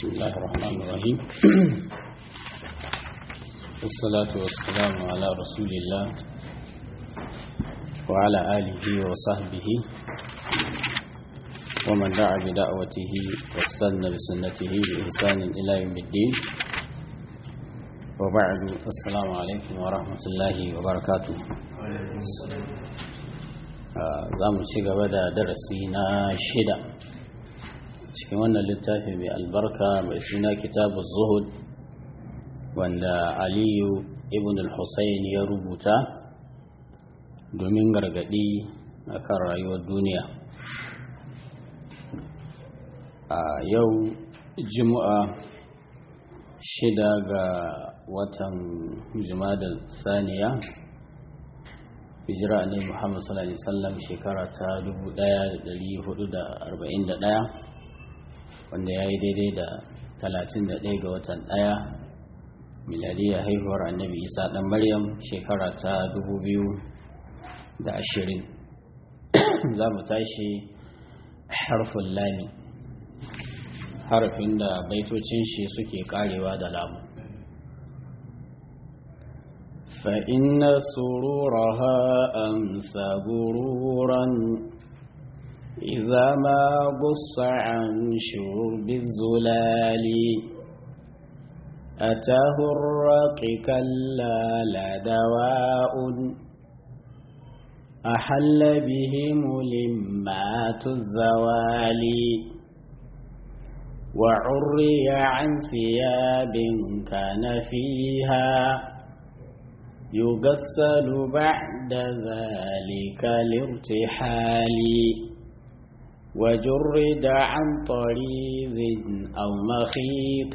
الله الرحمن الرحيم والصلاة والسلام على رسول الله وعلى آله وصحبه ومن دعا بدعوته واستنى بسنته بإحسان إلى يوم الدين وبعد السلام عليكم ورحمة الله وبركاته za mu ci gaba da darasi na shida cikin wannan littafi mai albarka mai suna kitabu zuhud wanda aliyu ibn al-husayn ya rubuta domin gargadi akan rayuwar duniya a yau juma'a shida ga watan da saniya hijira ne muhammad sallallahu alaihi wasallam shekara ta 1441 wanda ya yi daidai da 31 ga watan ɗaya miladiyya haihuwar annabi isa ɗan maryam shekara ta 2020 za mu tashi harfin lami harafin da baitocin shi suke karewa da lamu فإن سرورها أمسى غرورا إذا ما قص عن شرب الزلال أتاه الرق كلا لا دواء أحل به ملمات الزوال وعري عن ثياب كان فيها يغسل بعد ذلك الارتحال وجرد عن طريز أو مخيط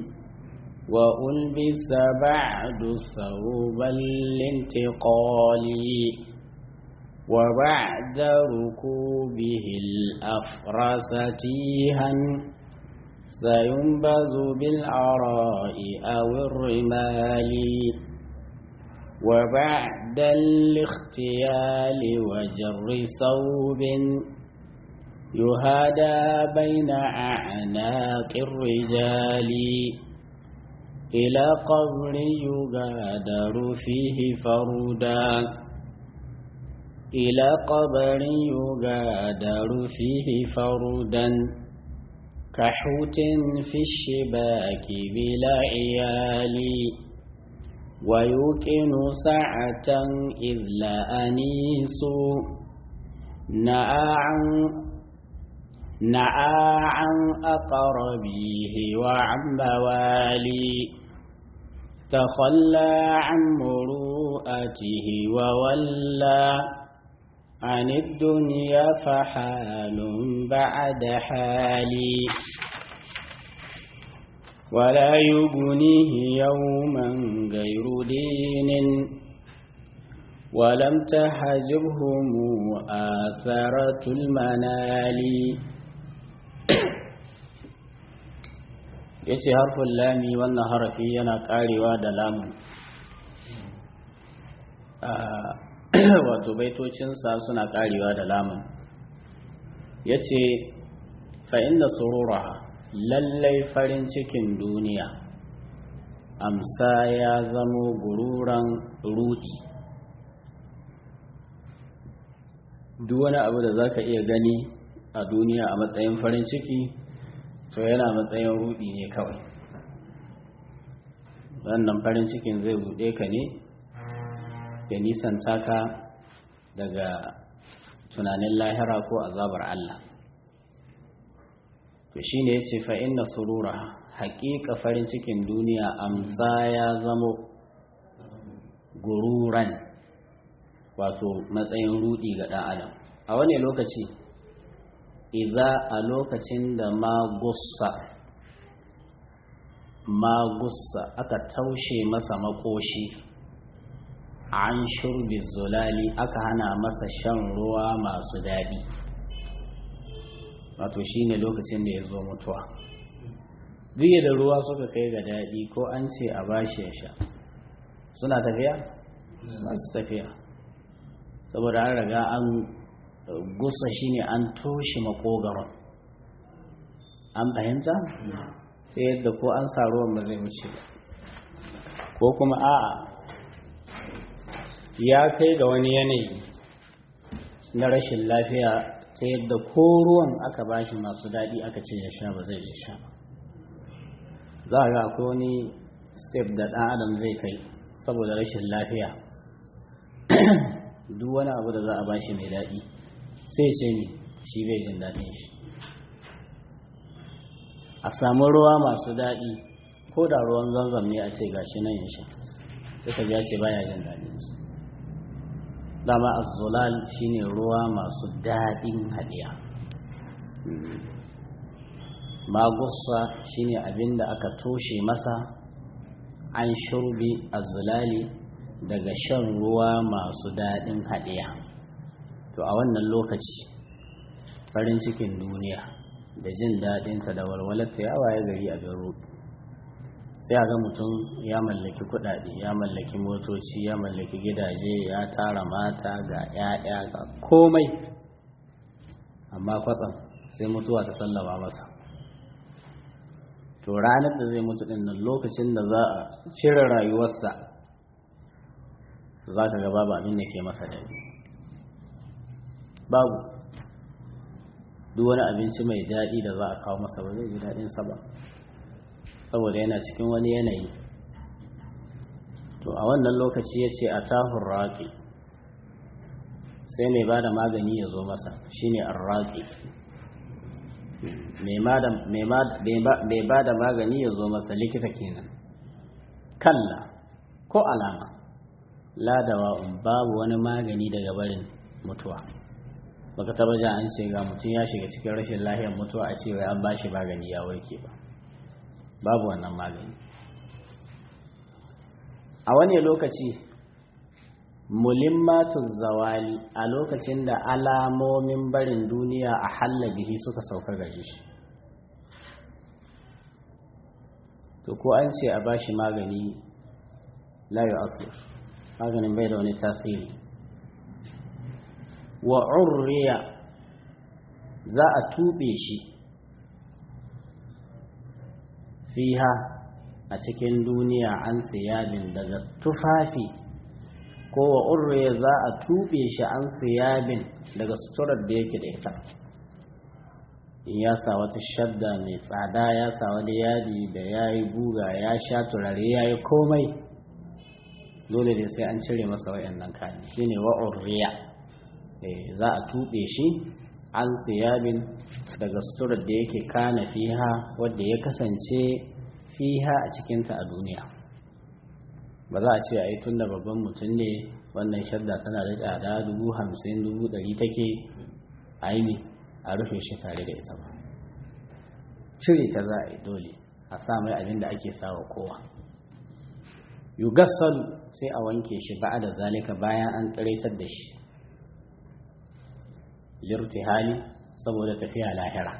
وألبس بعد ثوب الانتقال وبعد ركوبه الأفرس تيها سينبذ بالعراء أو الرمال وبعد الاختيال وجر صوب يهادى بين أعناق الرجال إلى قبر يغادر فيه فردا إلى قبر يغادر فيه فردا كحوت في الشباك بلا عيال ويوقن سعة إذ لا أنيس نأى عن نأى عن أقربيه وعن موالي تخلى عن مروءته وولى عن الدنيا فحال بعد حالي ولا يبنيه يوما غير دين ولم تحجبهم آثرة المنال yace harfin lami wannan harafi yana karewa da lamun wato baitocinsa suna karewa da lamun yace fa inda sururaha lallai farin cikin duniya amsa ya zamo gururan rudi duk wani abu da zaka iya gani a duniya a matsayin farin ciki to yana matsayin rudi ne kawai wannan farin cikin zai rude ka ne ya nisanta ka daga tunanin lahira ko azabar Allah to shi ne ya ce fa'in na surura haƙiƙa farin cikin duniya amsa ya zamo gururan wato matsayin rudi ga ɗan adam a wani lokaci iza a lokacin da magussa magussa aka taushe masa makoshi an shurbi zulali aka hana masa shan ruwa masu daɗi wato shi ne lokacin da ya zo mutuwa duk da ruwa suka kai ga daɗi ko an ce a bashi ya sha suna tafiya masu tafiya saboda an riga an gusa shine an toshe makogaron an fahimta ta yadda ko an sa ruwan ba zai wuce ko kuma a'a ya kai ga wani yanayi na rashin lafiya ta yadda ko ruwan aka bashi masu daɗi aka ce ya sha ba zai iya sha ba za a ga akwai wani step da ɗan adam zai kai saboda rashin lafiya duk wani abu da za a bashi mai daɗi sai ce ni shi bai jin daɗin shi a samu ruwa masu daɗi ko da ruwan zanzam ne a ce gashi nan yin sha duka ya ce baya jin daɗin su dama azzulal shine ruwa masu daɗin haɗiya magussa shine abin da aka toshe masa an shurbi azzulali daga shan ruwa masu daɗin haɗiya to a wannan lokaci farin cikin duniya da jin daɗinta da walwalarta ya waye gari a rudu sai a ga mutum ya mallaki kuɗaɗe ya mallaki motoci ya mallaki gidaje ya tara mata ga 'ya'ya ga komai amma kwatsam sai mutuwa ta sallama masa to ranar da zai mutu ɗin nan lokacin da za a cire rayuwarsa za ka ga babu abin da ke masa daɗi babu duk wani abinci mai daɗi da za a kawo masa ba zai ji daɗinsa ba saboda yana cikin wani yanayi to a wannan lokaci ya ce a tahun raƙi sai mai ba da magani ya zo masa shine arraƙi mai ba da magani ya zo masa likita kenan kalla ko alama ladawa babu wani magani daga barin mutuwa baka taba ja an ce ga mutum ya shiga cikin rashin lahiyar mutuwa a cewa an bashi magani ya warke ba babu wannan magani a wani lokaci mulimmatu zawali a lokacin da alamomin barin duniya a hallabihi suka sauka gare shi to ko an ce a bashi magani layu asir maganin bai da wani tasiri wa urriya za a tube shi fiha a cikin duniya an siyabin daga tufafi ko wa urriya za a tube shi an siyabin daga suturar da yake da ita in ya sa wata shadda mai tsada ya sa wani yadi da ya yi guga ya sha turare ya yi komai dole ne sai an cire masa wayannan kayan shine wa urriya za a tuɓe shi an siyabin daga suturar da yake kana fiha wadda ya kasance fiha a cikinta a duniya ba za a ce a yi tun da babban mutum ne wannan shadda tana da tsada dubu hamsin dubu ɗari take aini a rufe shi tare da ita ba cire ta za a yi dole a sa mai abin da ake sawa kowa yugassalu sai a wanke shi ba da zalika bayan an tsiraitar da shi lirtihali saboda tafiya lahira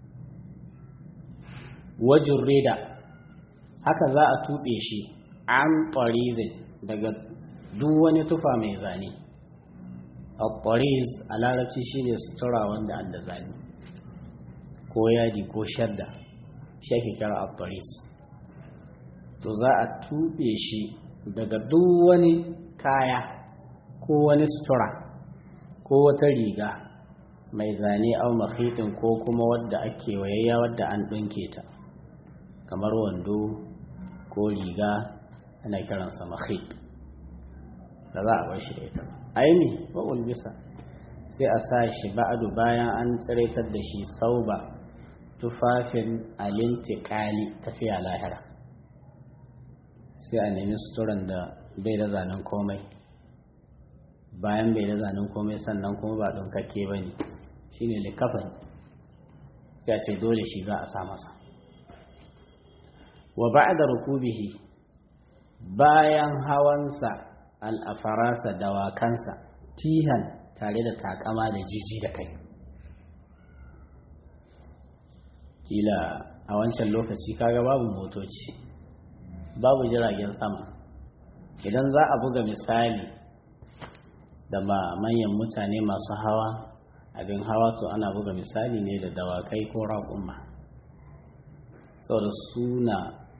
wajin rida haka za a tuɓe shi an ƙwarizin daga duk wani tufa mai zane a ƙwariz a larabci shi ne sutura wanda an da zane ko yadi ko shadda shi ake kira a ƙwariz to za a tuɓe shi daga duk wani kaya ko wani sutura ko wata riga mai zane au mahitin ko kuma wadda ake wayayya wadda an ɗinke ta kamar wando ko riga ana kiransa mahit da za a bar shi da ita aini wa ulbisa sai a sa shi ba'adu bayan an tsiraitar da shi sauba tufafin alintikali tafiya lahira sai a nemi suturan da bai da zanen komai bayan bai da zanen komai sannan kuma ba ɗaukakke ba ne shi ne likafan sai a ce dole shi za a sa masa wa ba'da rukubihi bayan hawansa al'afarasa dawakansa tihan tare da takama da jiji da kai kila a wancan lokaci kaga babu motoci babu jiragen sama idan za a buga misali da ma manyan mutane masu hawa abin hawa to ana buga misali ne da dawakai ko raƙumma saboda suna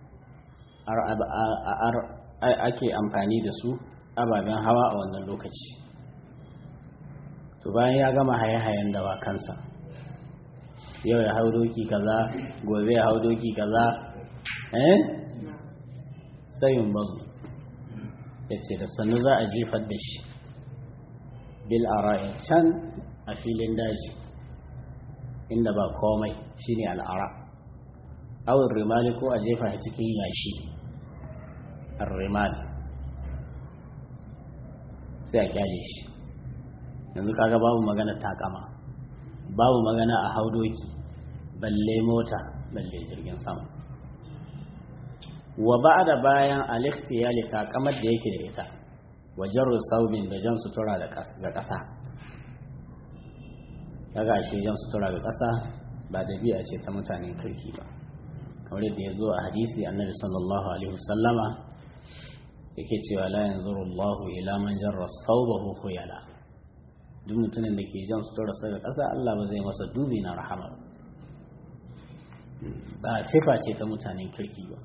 ake amfani da su ababen hawa a wannan lokaci to bayan ya gama haye-hayen dawakansa yau ya hau doki kaza gobe ya hau doki kaza eh sayin bazu ya ce da sannu za a jefar da shi bil ara'i can a filin daji inda ba komai shine al'ara awin rimali ko a jefa cikin yashi rimali sai a kyale shi yanzu kaga babu magana takama babu magana a haudoki balle mota balle jirgin sama wa ba da bayan aliftiyali takamar da yake da ita wajen rusaubin da jan sutura ga ƙasa kaga shi jan sutura ga ƙasa ba dabi'a ce ta mutanen kirki ba kamar yadda ya zo a hadisi annabi sallallahu alaihi wasallama yake cewa la yanzuru Allahu ila man jarra thawbahu khuyala duk mutumin da ke jan sutura sa ga ƙasa Allah ba zai masa dubi na rahama ba sifa ce ta mutanen kirki ba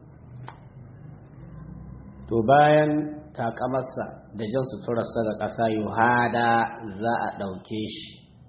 to bayan takamarsa da jan suturarsa ga ƙasa yuhada za a ɗauke shi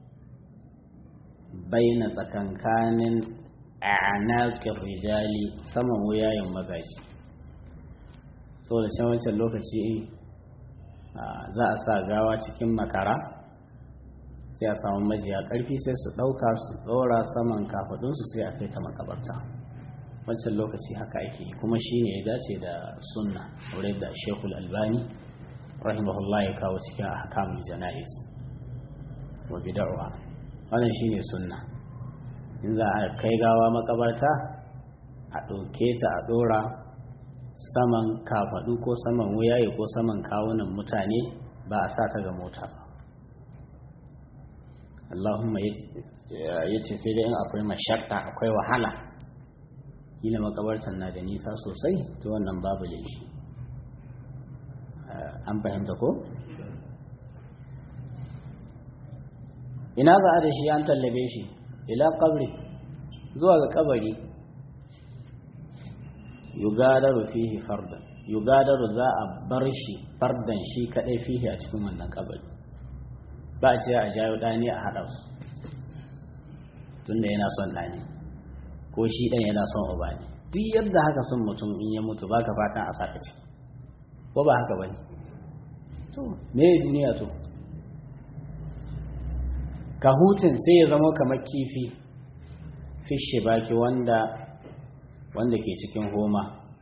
baina tsakankanin a'naqir rijali saman wuyayen mazaji saboda can wancan lokaci za a sa gawa cikin makara sai a samu majiya ƙarfi sai su ɗauka su ɗora saman kafaɗinsu sai a kai ta makabarta wancan lokaci haka ake kuma shi ne ya dace da sunna wurin da shekul albani rahimahullah ya kawo cikin ahkamul jana'is wa bid'ah wannan shine sunna in za a kai gawa makabarta a ɗauke ta a ɗora saman kafaɗu ko saman wuyaye ko saman kawunan mutane ba a sa ta ga mota ba Allahumma ya ce sai dai in akwai mashakka akwai wahala kila makabartan na da nisa sosai to wannan babu laifi an fahimta ko? ina za a da shi an tallabe shi ila kabri zuwa ga kabari yugadaru fihi fardan yugadaru za a bar shi fardan shi kadai fihi a cikin wannan kabari ba a ce a jayo dani a haɗa su tunda yana son dani ko shi ɗan yana son uba ne duk yadda haka son mutum in ya mutu baka fatan a saka ciki ko ba haka bane to me duniya to kahutun sai ya zama kamar kifi fishe baki wanda wanda ke cikin homa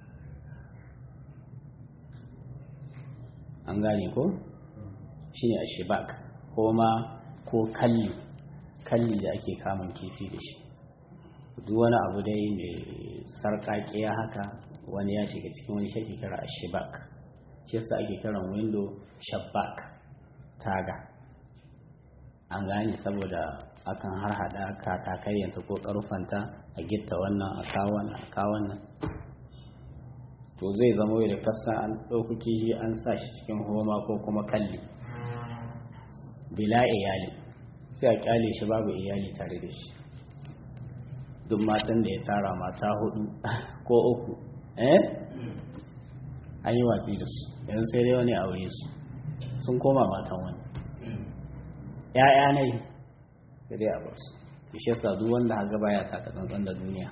an gane ko shine a shibak homa ko kalli kalli da ake kamun kifi da shi duk wani abu dai mai sarƙaƙiya haka wani ya shiga cikin wani shi kira a shibak shi yasa ake kiran window shabak taga an gane saboda akan har hada katakayyanta ko karfanta a gitta wannan a kawannan a kawannan to zai zama da kasa an ɗauki kishi an sa shi cikin homa ko kuma kalli bila iyali sai a kyale shi babu iyali tare da shi duk matan da ya tara mata hudu ko uku eh an yi watsi da su yanzu sai dai wani aure su sun koma matan wani ‘ya'ya ne sai dai a bar su shi yasa duk wanda haga baya taka tsantsan da duniya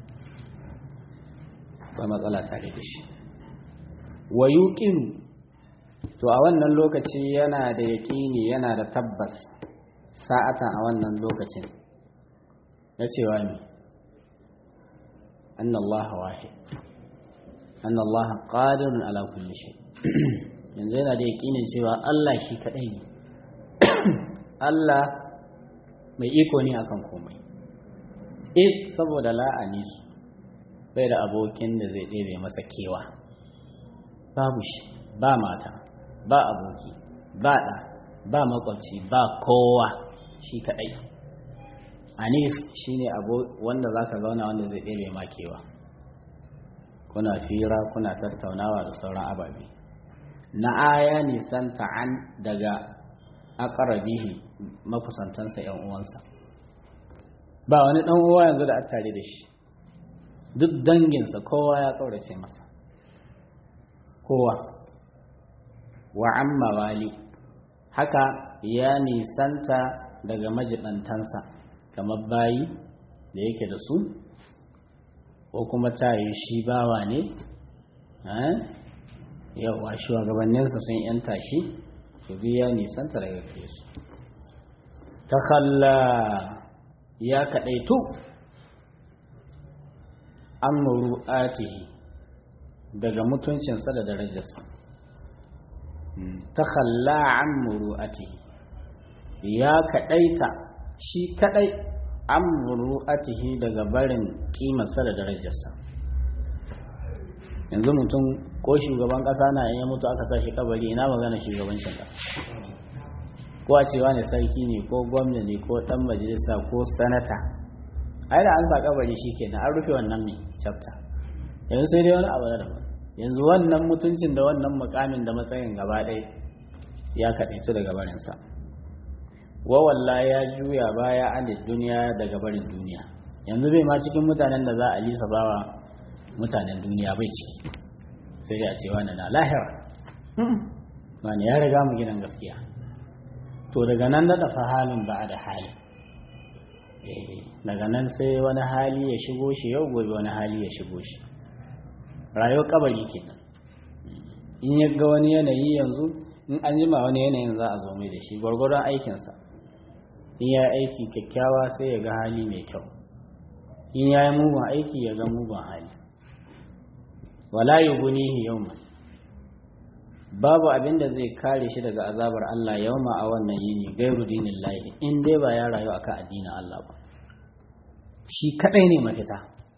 ba matsala tare da shi wa yuqinu to a wannan lokaci yana da yaƙini yana da tabbas sa'atan a wannan lokacin na cewa ne anna Allah wahid anna Allah qadirun ala kulli shay yanzu yana da yaƙinin cewa Allah shi kadai ne Allah mai iko ne akan komai eh saboda la'ani su bai da abokin da zai ɗebe masa kewa babu shi ba mata ba aboki ba ɗa ba makwabci ba kowa shi kaɗai anis shine abu wanda za ka zauna wanda zai ɗebe ma kewa kuna fira kuna tattaunawa da sauran ababe na aya nisan ta'an daga akarabihi makusantansa yan uwansa ba wani ɗan uwa yanzu da tare da shi duk danginsa kowa ya ƙaurace masa kowa wa amma wali haka ya nisanta daga majibantansa kamar bayi da yake da su ko kuma ta yi shi bawa ne yawa shugabanninsa sun yanta shi su biya nisanta daga gare su ta kalla ya kaɗaitu an muru'atihi daga mutuncinsa da darajarsa ta kalla an muru'atihi ya kaɗaita shi kaɗai an muru'atihi daga barin ƙimarsa da darajarsa yanzu mutum ko shugaban ƙasa na ya mutu aka sa shi kabari ina magana shugabancin ƙasa ko a cewa ne sarki ne ko gwamna ne ko ɗan majalisa ko sanata ai da an sa kabari shi kenan an rufe wannan mai chapter yanzu sai dai wani abu da daban yanzu wannan mutuncin da wannan mukamin da matsayin gaba ɗaya ya kaɗaitu daga barinsa wa walla ya juya baya an duniya daga barin duniya yanzu bai ma cikin mutanen da za a lisa bawa mutanen duniya bai ciki sai dai a ce wani na lahira wani ya riga mu gidan gaskiya to daga nan da dafa halin ba da hali daga nan sai wani hali ya shigo shi yau gobe wani hali ya shigo shi rayuwar kabari kenan in ya ga wani yanayi yanzu in an jima wani yanayin za a zo mai da shi gwargwaron aikinsa in ya aiki kyakkyawa sai ya ga hali mai kyau in ya yi mugun aiki ya ga mugun hali wala yi gunihi yau babu abin da zai kare shi daga azabar Allah yauma a wannan yini gairu dinin lahi in dai ba ya rayu akan addinin Allah ba shi kadai ne mafita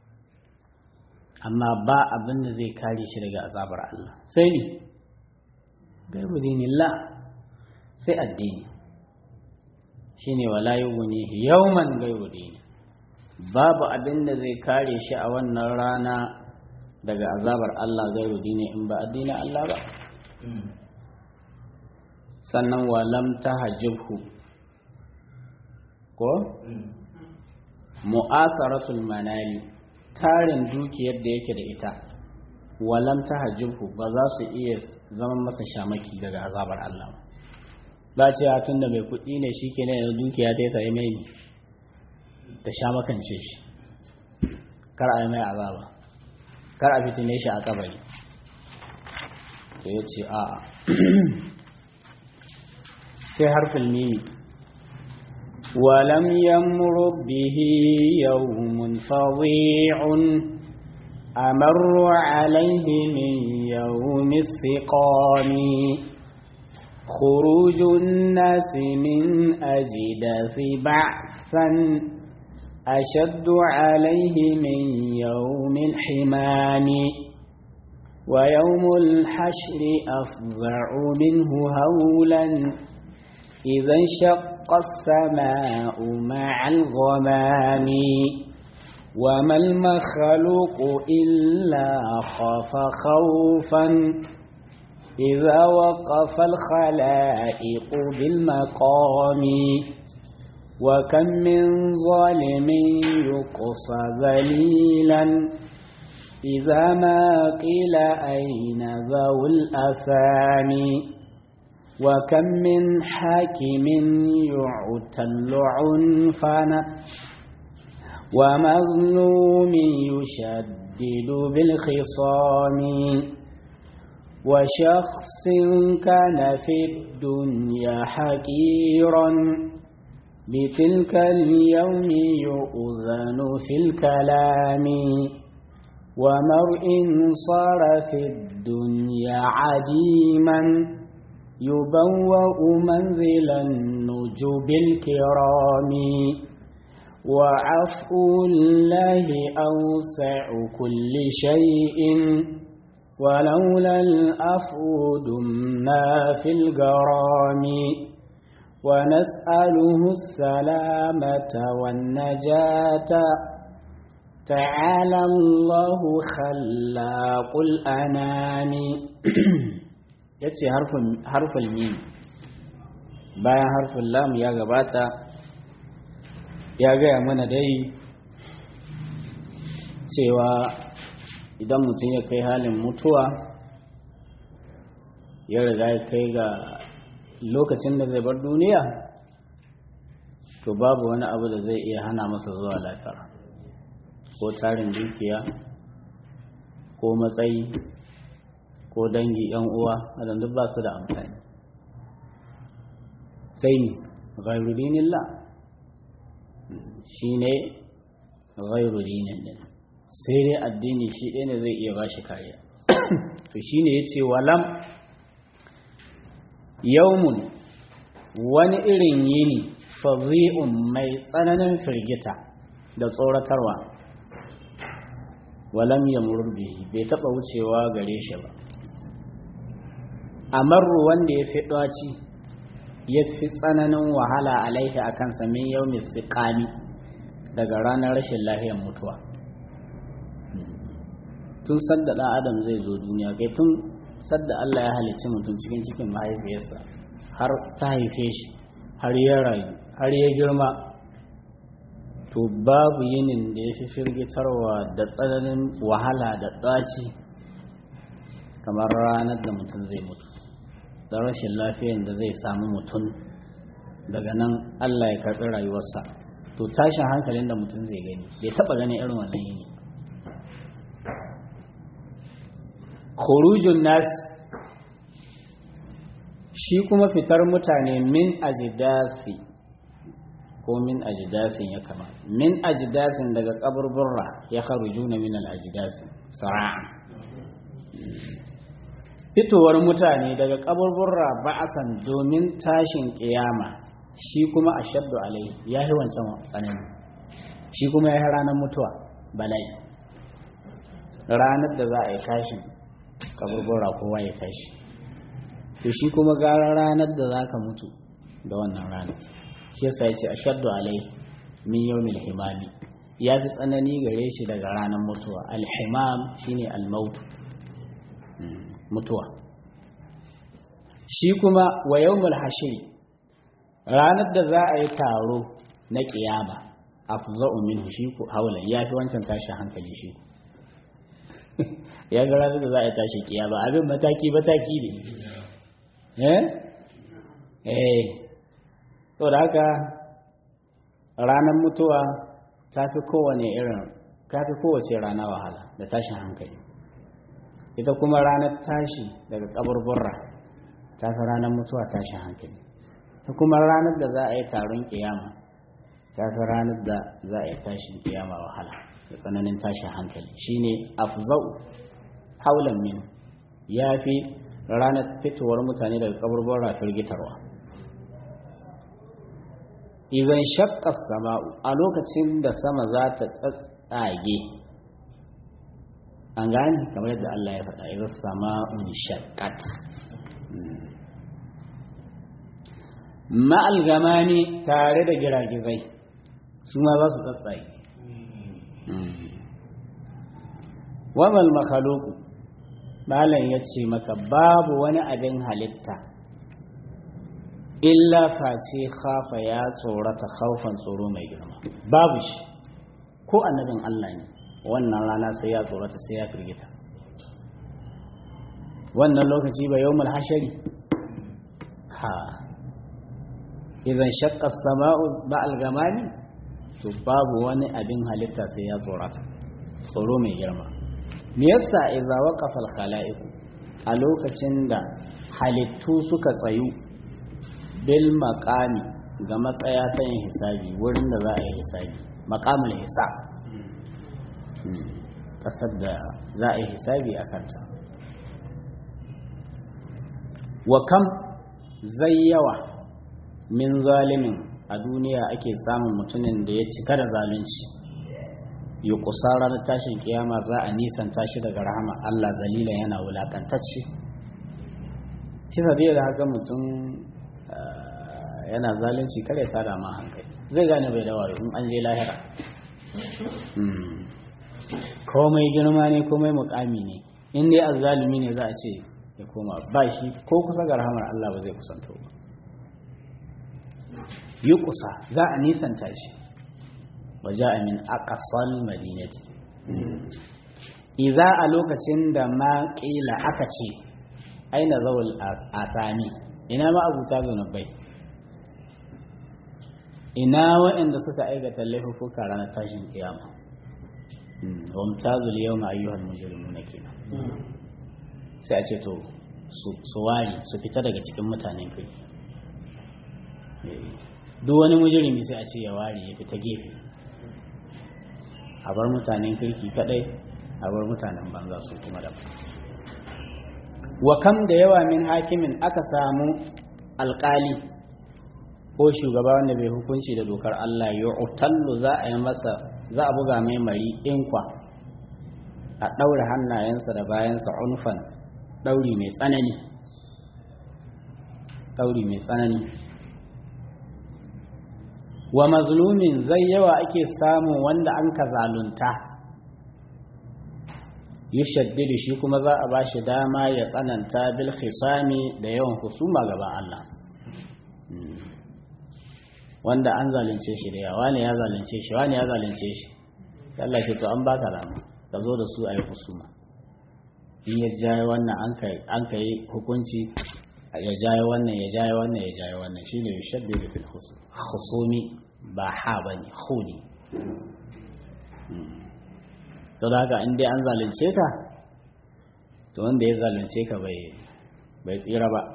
amma ba abin da zai kare shi daga azabar Allah sai ne gairu dinin la sai addini shine wala yughnihi yawman gairu dini babu abin da zai kare shi a wannan rana daga azabar Allah gairu dini in ba addinin Allah ba sannan walam ta hajjibhu ko mu'asaratul manali tarin dukiyar da yake da ita walam ta hajjibhu ba za su iya zama masa shamaki daga azabar Allah ba ce ya tun da mai kuɗi ne shi ke ne da dukiya ta yi tsaye mai ta sha makance shi kar a yi mai azaba kar a fitine shi a kabari to ya ce a sai harfin mimi walam yamru bihi yawmun fadhi'un amarru alayhi min yawmi siqami خروج الناس من أجداث بعثا أشد عليه من يوم الحمام ويوم الحشر أفظع منه هولا إذا انشق السماء مع الغمام وما المخلوق إلا خاف خوفا إذا وقف الخلائق بالمقام وكم من ظالم يقصى ذليلا إذا ما قيل أين ذو الأثام وكم من حاكم يعتل عنفا ومظلوم يشدد بالخصام وشخص كان في الدنيا حقيرا بتلك اليوم يؤذن في الكلام ومرء صار في الدنيا عديما يبوأ منزل النجوب الكرام وعفو الله أوسع كل شيء ولولا الأفو دمنا في الجرام ونسأله السلامة والنجاة تعالى الله خلاق الأنام yace harfin mim bayan harfin lam ya gabata ya gaya mana dai cewa idan mutum ya kai halin mutuwa ya riga ya kai ga lokacin da zai bar duniya to babu wani abu da zai iya hana masa zuwa lafiya ko tarin dukiya ko matsayi ko dangi yan uwa wadanda duk ba su da amfani sai ne ghairu dinillah shine ghairu dinin din sai dai addini shi ɗaya ne zai iya ba shi kariya to shine yace walam yawmun wani irin yini fazi'un mai tsananin firgita da tsoratarwa walam ya bihi bai taɓa wucewa gare shi ba amarru wanda ya fi ɗaci ya fi tsananin wahala alaihi a kan samin yau mai siƙani daga ranar rashin lahiyar mutuwa tun sadda ɗan adam zai zo duniya kai tun sadda Allah ya halicci mutum cikin cikin mahaifiyarsa har ta haife shi har ya rayu har ya girma to babu yinin da ya fi firgitarwa da tsananin wahala da ɗaci kamar ranar da mutum zai mutu da rashin lafiyan da zai samu mutum daga nan Allah ya karɓi rayuwarsa to tashin hankalin da mutum zai gani bai taɓa gani irin wannan yini khurujun nas shi kuma fitar mutane min ajidasi ko min ajidasin ya kama min ajidasin daga kaburburra ya kharujuna min al-ajidasi sara'a fitowar mutane daga kaburburra ba'asan domin tashin kiyama shi kuma ashaddu alai ya yi wancan tsanani shi kuma ya yi ranar mutuwa bala'i ranar da za a yi tashin kaburbura kowa ya tashi to shi kuma gara ranar da za ka mutu da wannan ranar shi yasa ya ce a shaddu alai min yawmil himami ya fi tsanani gare shi daga ranar mutuwa alhimam shine almautu mutuwa shi kuma wa yawmul hashiri ranar da za a yi taro na kiyama afza'u minhu shi ku haula ya fi wancan tashi hankali shi ya ga ranar da za a yi tashi kiyama abin mataki mataki ne eh eh so da haka ranar mutuwa ta fi kowane irin ta fi kowace rana wahala da tashin hankali ita kuma ranar tashi daga kaburburra ta fi ranar mutuwa tashin hankali ta kuma ranar da za a yi taron kiyama ta fi ranar da za a yi tashin kiyama wahala da tsananin tashin hankali shine afzau haulan min ya fi ranar fitowar mutane daga kaburburra firgitarwa idan shakka sama'u a lokacin da sama za ta tsatsage an gane kamar yadda Allah ya faɗa idan sama'un shakkat ma'al gamani tare da giragizai su ma za su tsatsage wamal makhaluku malam ya ce maka babu wani abin halitta illa face khafa ya tsorata khaufan tsoro mai girma babu shi ko annabin Allah ne wannan rana sai ya tsorata sai ya firgita wannan lokaci ba yawmul hashari ha idan shakka sama'u ba'al gamani to babu wani abin halitta sai ya tsorata tsoro mai girma me yasa idza waqafa al khala'iq a lokacin da halittu suka tsayu bil maqami ga matsaya ta yin hisabi wurin da za a yi hisabi maqamul hisab kasar da za a yi hisabi a kanta wa kam zai yawa min zalimin a duniya ake samun mutumin da ya cika da zalunci yi kusa ranar tashin kiyama za a nisan tashi daga rahama Allah zalila yana wulakantacce kisa dai da haka mutum yana zalunci kare ta dama hankali zai gane bai da wayo in an je lahira komai girma ne komai mukami ne in dai azzalumi ne za a ce ya koma ba shi ko kusa ga rahamar Allah ba zai kusanto ba yi kusa za a nisanta shi waje a min aqsal madinati iza a lokacin da ma ƙila aka ce aina zawul asani ina ma abuta zunubai ina waɗanda suka aikata laifuka ranar tashin kiyama wa mutazul yau ma ayyuhal mujrimuna kenan sai a ce to su ware su fita daga cikin mutanen kai duk wani mujrimi sai a ce ya ware ya fita gefe a bar mutanen kirki kadai a bar mutanen banza su kuma da wa kam da yawa min hakimin aka samu alkali ko shugaba wanda bai hukunci da dokar Allah ya utallu za a yi masa za a buga mai mari inkwa a ɗaure hannayensa da bayansa unfan ɗauri mai tsanani ɗauri mai tsanani wa mazlumin zai yawa ake samun wanda an ka zalunta yushaddidu shi kuma za a bashi dama ya tsananta bil khisami da yawan husuma gaban Allah wanda an zalunce shi da yawa ne ya zalunce shi wani ya zalunce shi Allah ce to an baka dama ka zo da su a yi husuma in ya jaye wannan an ka yi hukunci ya jaye wannan ya jaye wannan ya jaye wannan shine yushaddidu fil husumi ba ha bane khuni to da haka in dai an zalunce ka to wanda ya zalunce ka bai bai tsira ba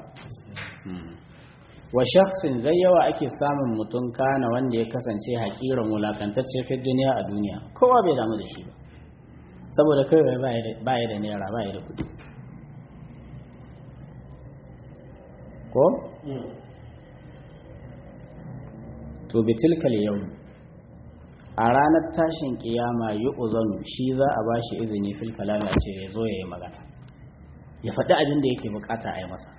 wa shakhsin zai yawa ake samun mutum kana wanda ya kasance hakiran wulakantacce fi duniya a duniya kowa bai damu da shi ba saboda kai ba ya da naira ba ya da kudi ko to bitilkal yau a ranar tashin kiyama yi uzanu shi za a ba shi izini fil kalami a ce ya zo ya yi magana ya faɗi abin da yake bukata a yi masa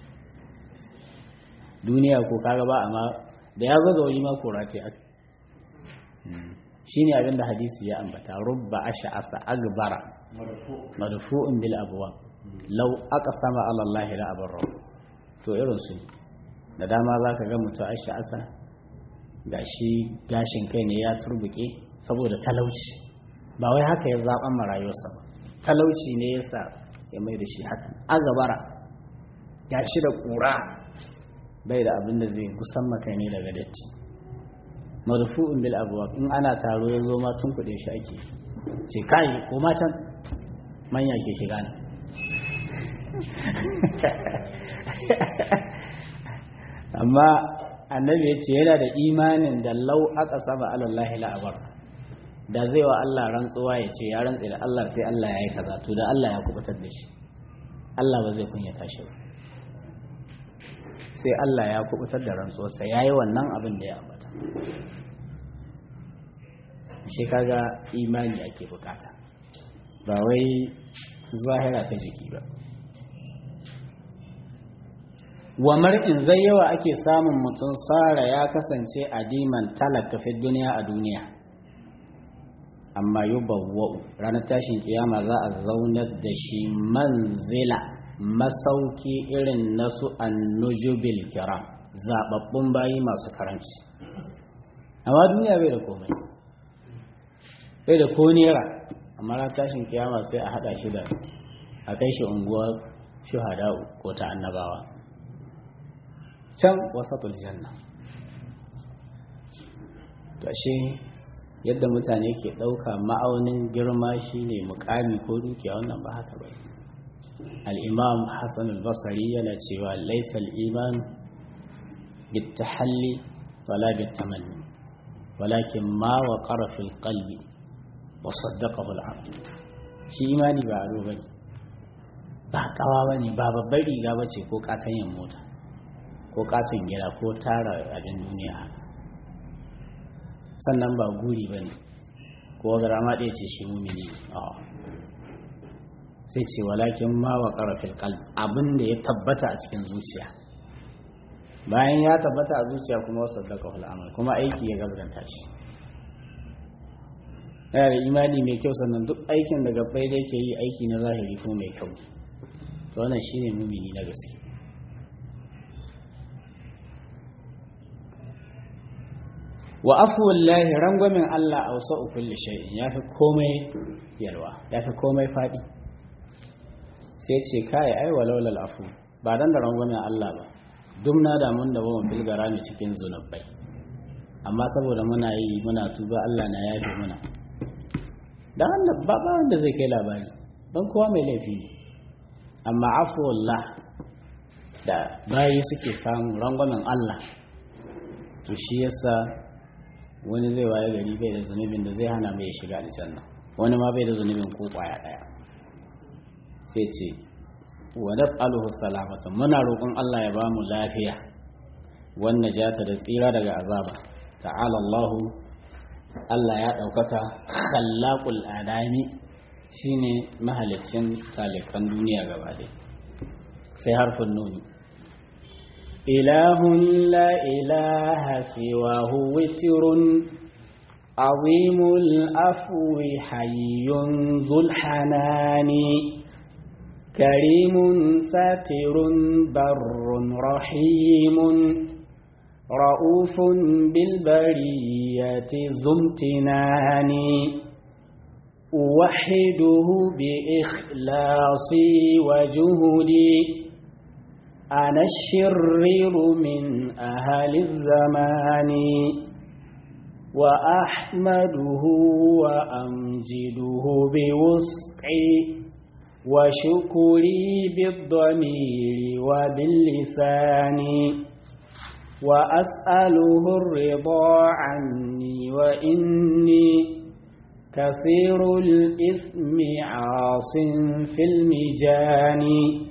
duniya ko kaga ba amma da ya zo ga wuri ma kora ce aka shi ne abin da hadisi ya ambata rubba asha asa agbara madfu'un bil abwa law aka sama Allah la abarra to irin su da dama zaka ga mutum asha asa gashi gashin kai ne ya turbuke saboda talauci ba wai haka ya zaɓan marayuwarsa ba talauci ne ya sa ya mai da shi haka agabara gashi da ƙura bai da abin da zai kusan maka ne daga datti marfu'un bil abwab in ana taro ya zo ma tun kuɗe shi ake ce kai ko matan manya ke shiga ne amma annabi ya ce yana da imanin da lau aka saba alallahi la'abar da zai wa Allah rantsuwa ya ce ya rantse da Allah sai Allah ya yi kaza to da Allah ya kubutar da shi Allah ba zai kunyata shi ba sai Allah ya kubutar da rantsuwarsa ya yi wannan abin da ya ambata shi kaga imani ake bukata ba wai zahira ta jiki ba wa mar'in zai yawa ake samun mutum sara ya kasance adiman talaka fi duniya a duniya amma yi bawwa'u ranar tashin kiyama za a zaunar da shi manzila masauki irin nasu annujubil kiram zababbun bayi masu karanci amma duniya bai da komai bai da ko nera amma ranar tashin kiyama sai a hada shi da a kai shi unguwar shuhada ko ta annabawa can wasatul janna to ashe yadda mutane ke ɗauka ma'aunin girma shine mukami ko dukiya wannan ba haka ba al-imam hassan al-basri yana cewa laysa al-iman bitahalli wala bitamanni walakin ma waqara fil qalbi wa saddaqahu al-abd shi imani ba ado bane ba kawa bane ba babbar riga bace ko katanyen mota ko katon gida ko tara abin duniya haka sannan ba guri ba ne ko gara ma ɗaya ce shi mumini sai ce walakin ma wa ƙarafin kalb abin da ya tabbata a cikin zuciya bayan ya tabbata a zuciya kuma wasu daga hul'amal kuma aiki ya gabata shi yana da imani mai kyau sannan duk aikin da gabbai da yake yi aiki na zahiri kuma mai kyau to wannan shine mumini na gaske wa afuwallahi rangwamin Allah a wasu kulli shay'in ya fi komai yalwa ya fi komai faɗi sai ce kai ai walaulal afu ba dan da rangwamin Allah ba duk na da mun da ba mun bilgara ne cikin zunubai amma saboda muna yi muna tuba Allah na yafe muna dan Allah ba ba wanda zai kai labari dan kowa mai laifi ne amma afuwallah da bayi suke samu rangwamin Allah to shi yasa wani zai waye gari bai da zunubin da zai hana mai shiga aljanna wani ma bai da zunubin ko kwaya daya sai ce wa nas'aluhu salamata muna roƙon Allah ya bamu lafiya wan najata da tsira daga azaba ta'ala Allah Allah ya daukaka khallaqul adami shine mahalicin talikan duniya gaba ɗaya sai harfin nuni إله لا إله سواه وتر عظيم الأفو حي ذو الحنان كريم ساتر بر رحيم رؤوف بالبرية ذو امتنان أوحده بإخلاصي وجهدي أنا الشرير من أهل الزمان وأحمده وأمجده بوسعي وشكري بالضمير وباللسان وأسأله الرضا عني وإني كثير الإثم عاص في المجان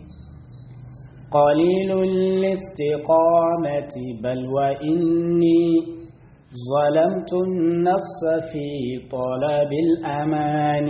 قليل الاستقامة بل وإني ظلمت النفس في طلب الأمان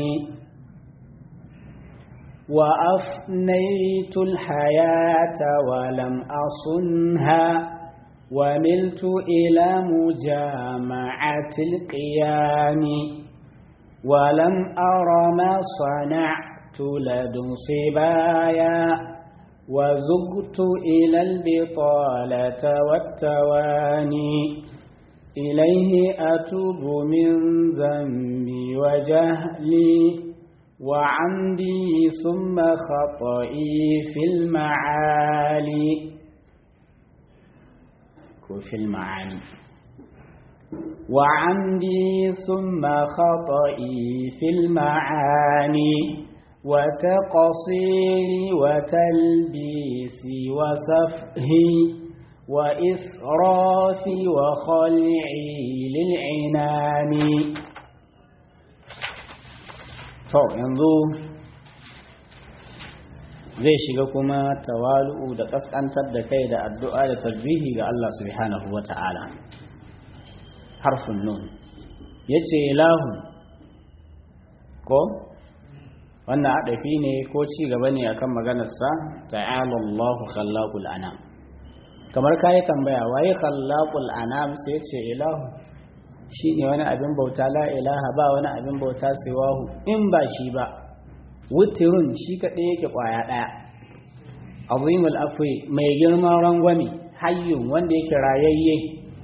وأفنيت الحياة ولم أصنها وملت إلى مجامعة القيام ولم أر ما صنعت لدن صبايا وزغت إلى البطالة والتواني إليه أتوب من ذنبي وجهلي وعمدي ثم خطئي في المعالي في المعاني وعمدي ثم خطئي في المعاني وتقصيري وتلبيسي وسفهي وإسرافي وخلعي للعنان to yanzu zai shiga kuma tawalu'u da kaskantar da kai da addu'a da tasbihi ga Allah subhanahu wa ta'ala harfin nun yace ilahu ko wannan adafi ne ko ci gaba ne akan maganarsa ta'ala Allahu khallaqul anam kamar kai tambaya waye khallaqul anam sai ce ilahu shine wani abin bauta la ilaha ba wani abin bauta siwahu in ba shi ba wutirun shi kadai yake kwaya daya azimul afwi mai girman rangwame hayyun wanda yake rayayye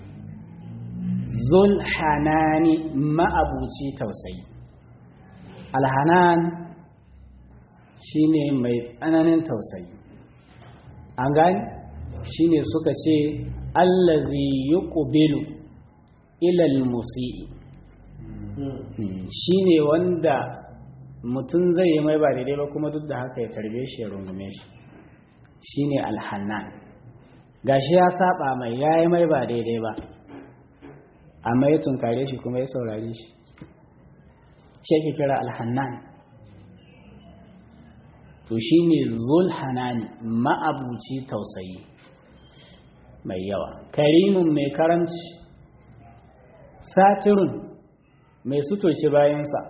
zul hanani ma'abuci tausayi alhanan shine mai tsananin tausayi an gani shine suka ce allazi yuqbilu ila almusii shine wanda mutum zai yi mai ba daidai ba kuma duk da haka ya tarbe shi ya rungume shi shine alhannan gashi ya saba mai yayi mai ba daidai ba amma ya tunkare shi kuma ya saurare shi shi ake kira alhannan to shi ne zulhanani ma'abuci tausayi mai yawa karimin mai karamci satirun mai sutoci bayansa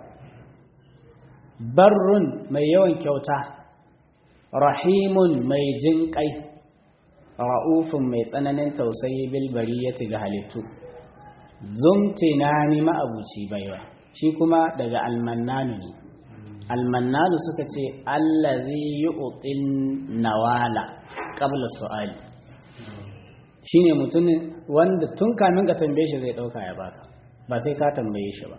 barrun mai yawan kyauta rahimun mai jin kai ra'ufin mai tsananin tausayi bilbari ya ga halittu zumtinani ma'abuci baiwa shi kuma daga almannanu ne almannanu suka ce allazi yu'tin nawala qabla su'ali shine mutumin wanda tun kamin ka tambaye shi zai dauka ya baka ba sai ka tambaye shi ba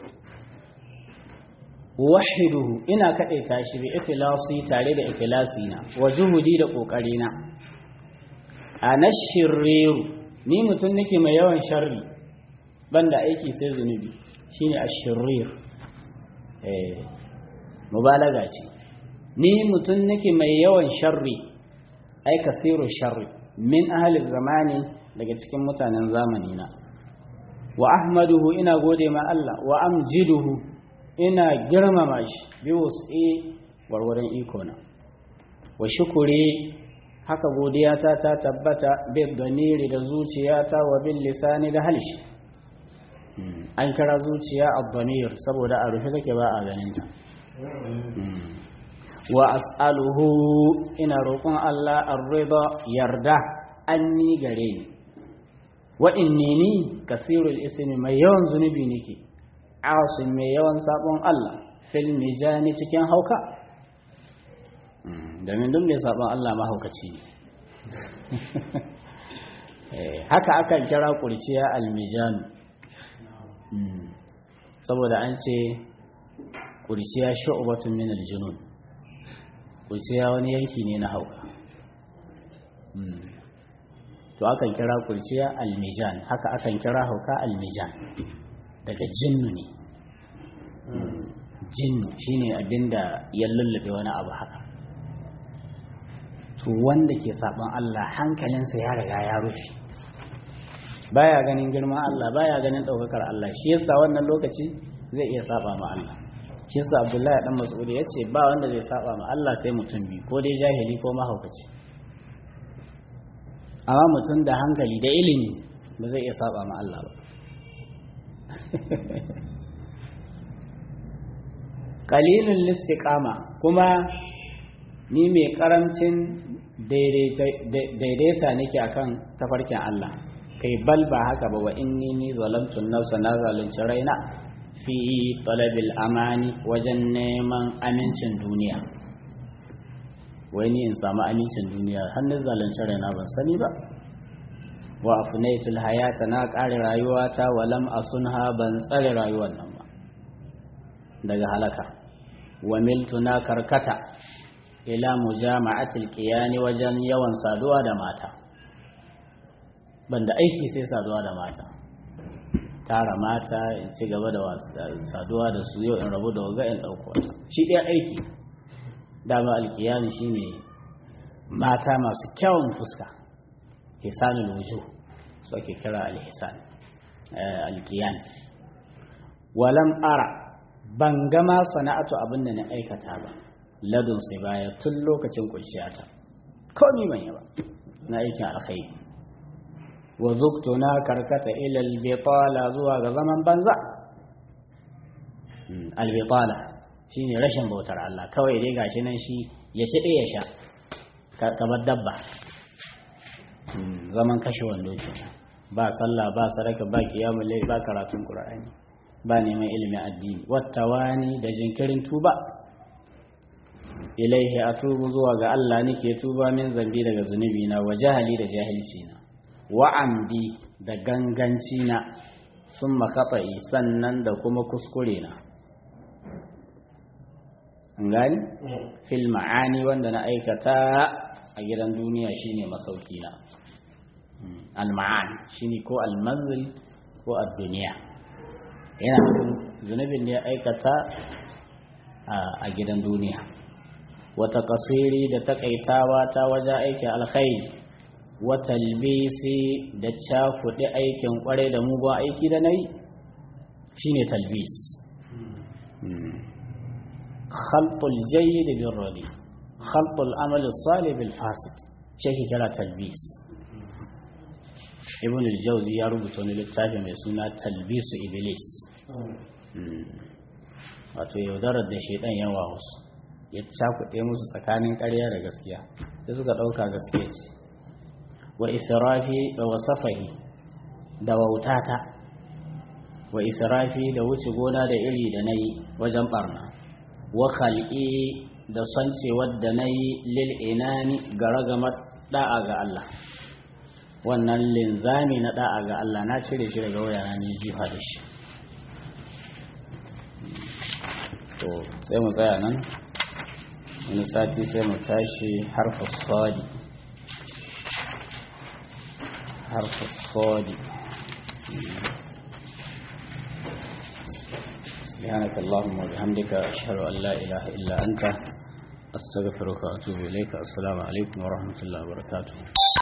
wahiduhu ina kadaita shi bi ikhlasi tare da ikhlasi na wa juhudi da kokari na ana shirriru ni mutum nake mai yawan sharri banda aiki sai zunubi shine ashirrir eh mubalaga ce ni mutum nake mai yawan sharri ai kasiru sharri min ahli zamani daga cikin mutanen zamani na wa ahmaduhu ina gode ma Allah wa amjiduhu ina girmama shi bi wus'i warwarin iko na wa shukuri haka godiyata ta tabbata bi damiri da zuciyata wa bil lisani da halshi an kira zuciya ad-damir saboda a rufe take ba a ganin ta wa as'aluhu ina roƙon Allah ar-rida yarda anni gare ni wa inni ni kasirul ismi mai yawan zunubi nake asin mai yawan sabon Allah fil mijani cikin hauka domin duk mai sabon Allah mahaukaci ne haka akan kira kurciya almijanu saboda an ce kurciya shu'batun min aljunun kurciya wani yanki ne na hauka to akan kira kurciya almijan haka akan kira hauka almijan daga jinnu ne jinnu shine abinda ya lullube wani abu haka to wanda ke saban Allah hankalinsa ya riga ya rufe baya ganin girman Allah baya ganin ɗaukakar Allah shi yasa wannan lokaci zai iya saba ma Allah shi yasa Abdullahi dan Mas'ud ya ce ba wanda zai saba ma Allah sai mutum biyu ko dai jahili ko mahaukaci amma mutum da hankali da ilimi ba zai iya saba ma Allah ba qalilun listiqama kuma ni mai karamcin daidaita nake akan tafarkin Allah kai bal ba haka ba wa inni ni zalamtu nafsa na zalunci raina fi talabil amani wajen neman amincin duniya wai ni in samu amincin duniya har na zalunci raina ban sani ba wa afnaitul hayata na ƙare rayuwata wa lam asunha ban tsare rayuwar nan ba daga halaka wa miltu na karkata ila mujama'atil qiyani wajen yawan saduwa da mata banda aiki sai saduwa da mata tara mata in ci gaba da saduwa da su yau in rabu da waga in ɗauko wata shi ɗaya aiki dama alkiyani shine mata masu kyawun fuska hisanul wuju su ake kira alhisan alkiyan walam ara ban gama sana'atu abin da na aikata ba ladun sai baya tun lokacin kurciyata komi ban yi ba na aikin alkhairi wa zuktu na karkata ilal bitala zuwa ga zaman banza albitala shine rashin bautar Allah kawai dai gashi nan shi ya ci ya sha kamar dabba zaman kashe wando kenan ba sallah ba sadaka ba kiyamul layl ba karatun qur'ani ba neman ilimin addini wattawani da jinkirin tuba ilaihi atubu zuwa ga Allah nake tuba min zambi daga zunubi na wa jahali da jahilci na wa amdi da ganganci na sun makafa'i sannan da kuma kuskure na an gani fil ma'ani wanda na aikata a gidan duniya shine masauki na al-ma'an shine ko al-manzil ko ad-duniya yana nufin zunubin da ya aikata a gidan duniya wata kasiri da takaitawa ta wajen aikin alkhairi wata talbisi da cakuɗe aikin kwarai da mugun aiki da na yi shine talbis khalqul jayyid bil radi khalqul amal salih bil fasid shi kira talbis ibn al-jawzi ya rubuta wani littafi mai suna talbisu iblis wato yaudarar da shaidan yawa wasu ya cakuɗe musu tsakanin ƙarya da gaskiya da suka ɗauka gaskiya ce wa israfi da wasafahi da wautata wa israfi da wuce gona da iri da na yi wajen ɓarna wa khal'i da sonce wadda na yi lil'inani ga ragamar da'a ga Allah wannan linzami na da'a ga Allah na cire shi daga wayana ne jifa da shi to sai mu tsaya nan wani sati sai mu tashi harfa sadi harfa sadi سبحانك اللهم وبحمدك أشهد أن لا إله إلا أنت أستغفرك وأتوب إليك السلام عليكم ورحمة الله وبركاته